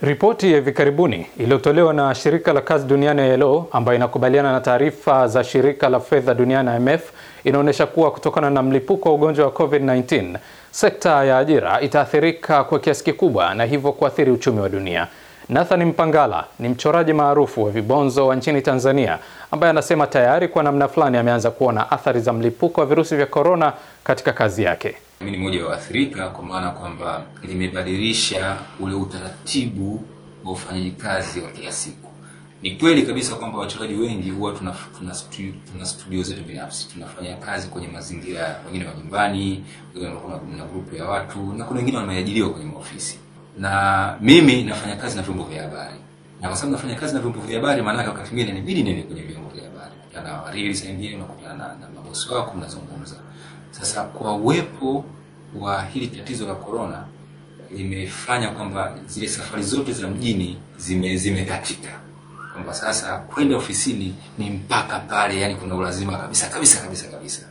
Ripoti ya hivi karibuni iliyotolewa na shirika la kazi duniani ILO, ambayo inakubaliana na taarifa za shirika la fedha duniani IMF, inaonyesha kuwa kutokana na mlipuko wa ugonjwa wa COVID-19 sekta ya ajira itaathirika kwa kiasi kikubwa na hivyo kuathiri uchumi wa dunia. Nathan Mpangala ni mchoraji maarufu wa vibonzo wa nchini Tanzania ambaye anasema tayari kwa namna fulani ameanza kuona athari za mlipuko wa virusi vya korona katika kazi yake. Mimi ni mmoja wa waathirika kwa maana kwamba limebadilisha ule utaratibu wa ufanyaji kazi wa kila siku. Ni kweli kabisa kwamba wachoraji wengi huwa tuna, tuna, studio, tuna studio zetu binafsi, tunafanya kazi kwenye mazingira wengine wa nyumbani, wengine na grupu ya watu, na kuna wengine wameajiriwa kwenye maofisi, na mimi nafanya kazi na vyombo vya habari, na kwa sababu nafanya kazi na vyombo vya habari, maana wakati mwingine inabidi nende kwenye vyombo vya habari, na wariri saa nyingine unakutana na, na mabosi wako mnazungumza. Sasa kwa uwepo wa hili tatizo la corona limefanya kwamba zile safari zote za mjini zime zimekatika, kwamba sasa kwenda ofisini ni mpaka pale, yani kuna ulazima kabisa kabisa kabisa kabisa.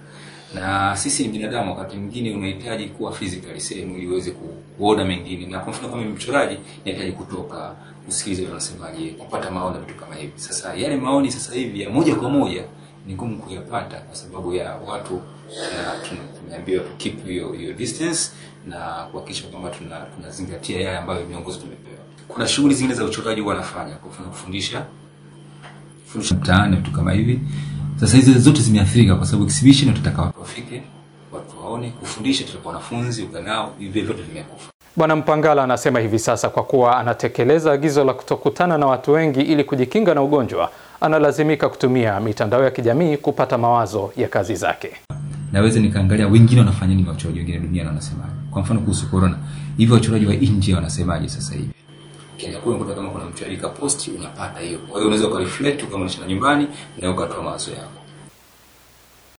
Na sisi ni binadamu, wakati mwingine unahitaji kuwa physically sehemu ili uweze kuona mengine, na kwa mfano kama mchoraji nahitaji kutoka kusikiliza wanasemaje, kupata maoni na vitu kama hivi. Sasa yale maoni sasa hivi ya moja kwa moja ni ngumu kuyapata kwa sababu ya watu tumeambiwa tu keep hiyo hiyo distance na kuhakikisha kwamba tuna tunazingatia yale ambayo viongozi tumepewa. Kuna shughuli zingine za uchoraji wanafanya, kwa mfano kufundisha kufundisha mtaani vitu kama hivi. Sasa hizo zote zimeathirika kwa sababu exhibition tutataka watu wafike, watu waone, kufundisha tutakuwa wanafunzi ukanao, hivyo vyote vimekufa. Bwana Mpangala anasema hivi sasa kwa kuwa anatekeleza agizo la kutokutana na watu wengi ili kujikinga na ugonjwa, analazimika kutumia mitandao ya kijamii kupata mawazo ya kazi zake. Naweza nikaangalia wengine wanafanya nini, wachoraji wengine duniani wanasemaje. Kwa mfano kuhusu corona, hivi wachoraji wa India wanasemaje sasa hivi? Kenya kule unakuta kama kuna mtu alika posti unapata hiyo. Kwa hiyo unaweza ukareflect kama unaishi nyumbani na ukatoa mawazo yako.